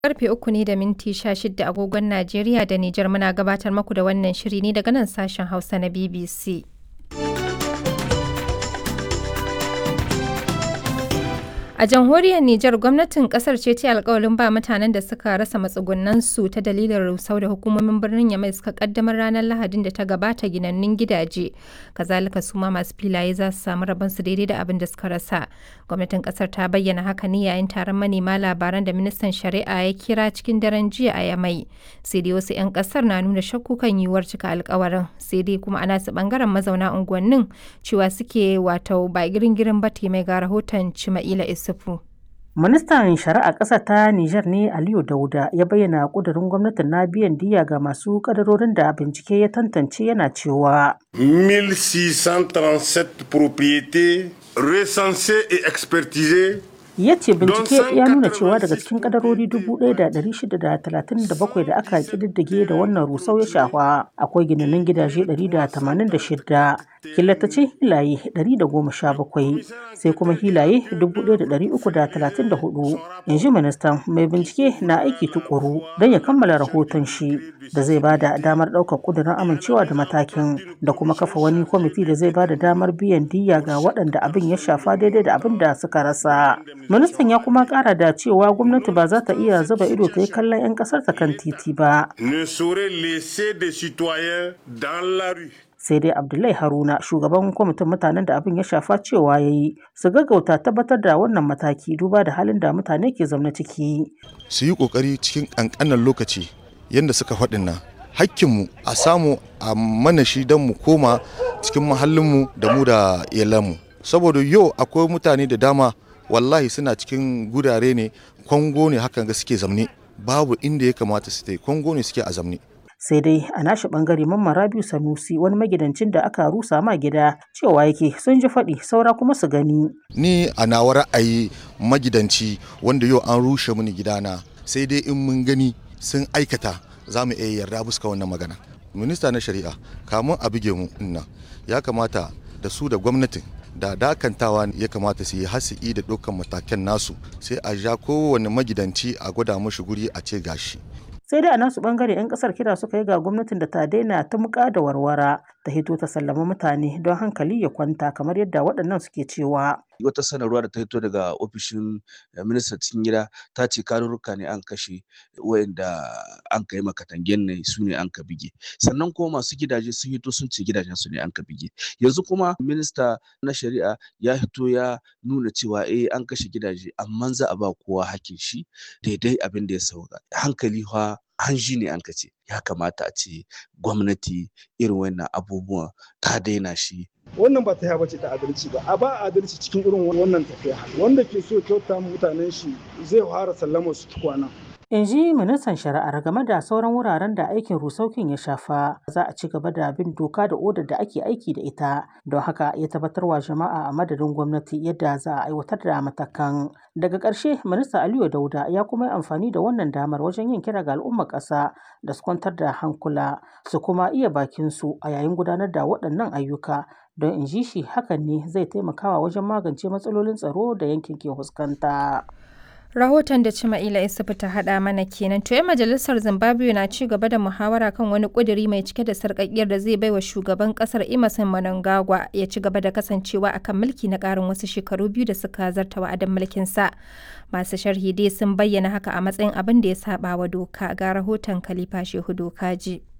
Karfe uku ne da minti sha shida agogon Najeriya da Nijar muna gabatar maku da wannan shiri ne daga nan sashen Hausa na BBC. A jamhuriyar Nijar gwamnatin kasar ce ta alkawalin ba mutanen da suka rasa matsugunansu ta dalilin rusau da hukumomin birnin Yamai suka kaddamar ranar Lahadin da ta gabata ginannun gidaje. Kazalika su ma masu filaye za su samu rabonsu daidai da abin da suka rasa. Gwamnatin kasar ta bayyana haka ne yayin taron manema labaran da ministan shari'a ya kira cikin daren jiya a Yamai. Sai dai wasu 'yan kasar na nuna shakku kan yiwuwar cika alkawarin. Sai dai kuma ana su bangaren mazauna unguwannin cewa suke wato ba girin-girin ba mai ga rahoton Cima'ila Isu. Ministan Shari'a ƙasa ta Nijar ne Aliyu Dauda ya bayyana ƙudurin gwamnatin na biyan diya ga masu kadarorin da bincike ya tantance yana cewa. 1637 propriétés recensées et expertisées ya ce bincike ya nuna cewa daga cikin kadarori 1,637 da aka kididdige da wannan rusau ya shafa akwai ginanin gidaje 186 killatacin hilaye 117 sai kuma hilaye 1,334 in ji ministan mai bincike na aiki tukuru don ya kammala rahoton shi da zai bada damar ɗaukar ƙudurin amincewa da matakin da kuma kafa wani kwamiti da zai bada damar biyan diya ga waɗanda abin ya shafa daidai da abin da suka rasa ministan ya kuma kara da cewa gwamnati ba za ta iya zuba ido ta yi kallon 'yan kasar ta kan titi ba sai dai abdullahi haruna shugaban kwamitin mutanen da abin ya shafa cewa ya yi su gaggauta tabbatar da wannan mataki duba da halin da mutane ke zaune ciki su yi kokari cikin kankanan lokaci yadda suka faɗin nan hakkinmu a samu a mana shi don mu koma cikin mahallinmu da mu da iyalanmu saboda yau akwai mutane da dama wallahi suna cikin gurare ne kwango ne hakan ga suke zamne babu inda ya kamata su ta kwango ne suke a zamne sai dai a nashi bangare mamman rabiu sanusi wani magidancin da aka rusa ma gida cewa yake sun ji faɗi saura kuma su gani ni a nawa ra'ayi magidanci wanda yau an rushe mini gidana sai dai in mun gani sun aikata za mu iya yarda buska wannan magana minista na shari'a kamun a buge mu inna ya kamata da su da gwamnatin da dakantawa ya kamata su yi hasi'i da ɗaukan matakan nasu sai a ja kowane magidanci a gwada mashi guri a ce gashi. sai dai a nasu bangare 'yan kasar kira suka yi ga gwamnatin da ta daina ta muka da warwara ta hito ta sallama mutane don hankali ya kwanta kamar yadda waɗannan suke cewa wata sanarwa da ta hito daga ofishin ministan cikin gida ta ce karurruka ne an kashe wayanda an kai makatangen ne su ne an ka bige sannan kuma masu gidaje sun hito sun ce gidajen su ne an ka bige yanzu kuma minista na shari'a ya hito ya nuna cewa eh an kashe gidaje amma za a ba kowa hakkin shi daidai abin da ya sauka hankali fa hanji ne an ka ce ya kamata a ce gwamnati irin wannan abubuwan ta daina shi wannan ba ta bace ta adalci ba a ba adalci cikin irin wannan tafiya wanda ke so kyauta mutanen shi zai fara sallama su tukwana in ji ministan shari'ar game da sauran wuraren da aikin rusaukin ya shafa za a ci gaba da bin doka da odar da ake aiki da ita don haka ya tabbatar wa jama'a a madadin gwamnati yadda za a aiwatar da matakan daga ƙarshe minista aliyu dauda ya kuma yi amfani da wannan damar wajen yin kira ga al'ummar ƙasa da su kwantar da hankula su kuma iya bakin su a yayin gudanar da waɗannan ayyuka don in ji shi hakan ne zai taimakawa wajen magance matsalolin tsaro da yankin ke fuskanta. Rahoton da Cima'ila Isufu ta haɗa mana kenan. To majalisar Zimbabwe na ci gaba da muhawara kan wani ƙuduri mai cike da sarƙaƙiyar da zai baiwa shugaban ƙasar Emerson Mnangagwa ya ci gaba da kasancewa akan mulki na ƙarin wasu shekaru biyu da suka zarta wa'adin mulkin sa. Masu sharhi dai sun bayyana haka a matsayin abin da ya saba wa doka ga rahoton Khalifa Shehu Dokaji.